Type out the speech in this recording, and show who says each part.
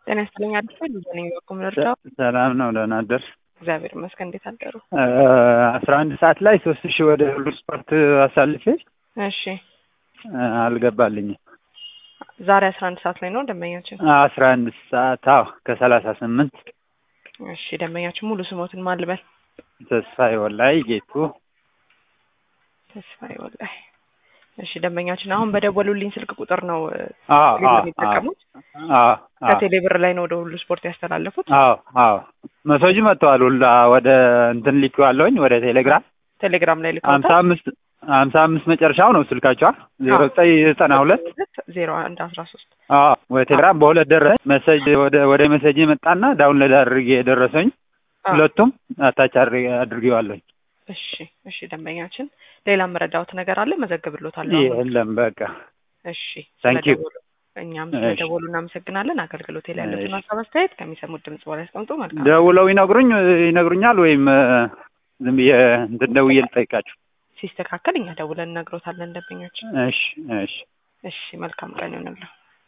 Speaker 1: ጤና ይስጥልኝ አዲስ ልጅነኝ በቁም ልርዳው።
Speaker 2: ሰላም ነው። ደህና አደርሽ?
Speaker 1: እግዚአብሔር ይመስገን። እንዴት አደሩ?
Speaker 2: አስራ አንድ ሰዓት ላይ ሶስት ሺህ ወደ ሁሉ ስፖርት አሳልፌ
Speaker 1: እሺ
Speaker 2: አልገባልኝም።
Speaker 1: ዛሬ አስራ አንድ ሰዓት ላይ ነው ደንበኛችን።
Speaker 2: አስራ አንድ ሰዓት አዎ፣ ከሰላሳ ስምንት
Speaker 1: እሺ ደንበኛችን ሙሉ ስሞትን ማን ልበል?
Speaker 2: ተስፋዬ ወላይ ጌቱ።
Speaker 1: ተስፋዬ ወላይ። እሺ ደንበኛችን አሁን በደወሉልኝ ስልክ ቁጥር ነው
Speaker 2: አዎ
Speaker 1: ቴሌብር
Speaker 2: አዎ
Speaker 1: የሚጠቀሙት?
Speaker 2: አዎ
Speaker 1: ከቴሌ ብር ላይ ነው ወደ ሁሉ ስፖርት ያስተላለፉት?
Speaker 2: አዎ አዎ መሶጅ መጥተዋል። ሁላ ወደ እንትን ልኬዋለሁኝ ወደ ቴሌግራም
Speaker 1: ቴሌግራም ላይ
Speaker 2: ሀምሳ
Speaker 1: ልከውታል?
Speaker 2: አምስት ሀምሳ አምስት መጨረሻው ነው ስልካቸዋ ዜሮ ዘጠኝ ዘጠና ሁለት
Speaker 1: ዜሮ አንድ አስራ ሶስት
Speaker 2: አዎ ወደ ቴሌግራም በሁለት ደረሰኝ መሰጅ ወደ ወደ መሰጅ የመጣና ዳውንሎድ አድርጌ የደረሰኝ ሁለቱም አታች አድርጌ- አድርጌዋለሁኝ።
Speaker 1: እሺ እሺ ደንበኛችን ሌላ መረዳውት ነገር አለ መዘግብሎታለሁ። አሁን።
Speaker 2: የለም በቃ
Speaker 1: እሺ
Speaker 2: Thank you.
Speaker 1: ስለደወሉ እኛም
Speaker 2: እሺ።
Speaker 1: ስለደወሉ እናመሰግናለን። አገልግሎት ላይ ያሉትን
Speaker 2: እሺ።
Speaker 1: ሀሳብ አስተያየት ከሚሰሙት ድምጽ በላይ ያስቀምጡ። መልካም
Speaker 2: ደውለው ይነግሩኝ ይነግሩኛል ወይም እ፣ ዝም ብዬ እንትን ደውዬ ልጠይቃችሁ።
Speaker 1: ሲስተካከል እኛ ደውለን እነግሮታለን ደንበኛችን።
Speaker 2: እሺ እሺ
Speaker 1: እሺ መልካም ቀን ይሆንልዎ።